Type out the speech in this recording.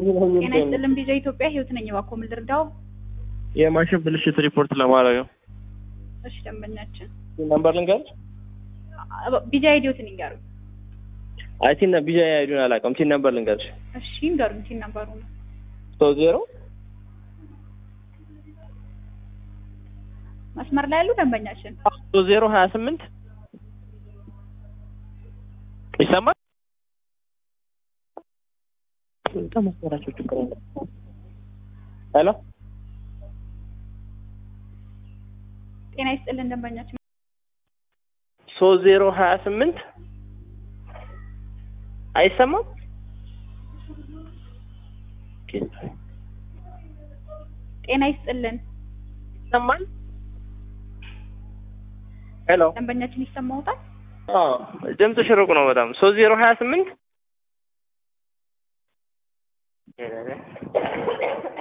ጤና ይስጥልን ቪዛ ኢትዮጵያ ህይወት ነኝ። እባክዎ ምን ልርዳው? የማሽን ብልሽት ሪፖርት ለማድረግ ነው። እሺ ደንበኛችን ነምበር ልንገርሽ? ቪዛ አይዲዎትን ይንገሩኝ። አይ ቲን ቢጃ አይዱን አላውቅም። ቲን ነምበር ልንገርሽ? እሺ ይንገሩኝ። ቲን ነበሩ ነው ሶስት ዜሮ መስመር ላይ ያሉ ደንበኛችን ሶስት ዜሮ ሀያ ስምንት ይሰማል? በጣም መስመራቸው ችግር አለ። ሄሎ ጤና ይስጥልን ደንበኛችን ሶስት ዜሮ ሀያ ስምንት አይሰማም? ጤና ይስጥልን ይሰማል? ሄሎ ደንበኛችን ይሰማውታል? አዎ ድምፅሽ ሩቅ ነው በጣም ሶስት ዜሮ ሀያ ስምንት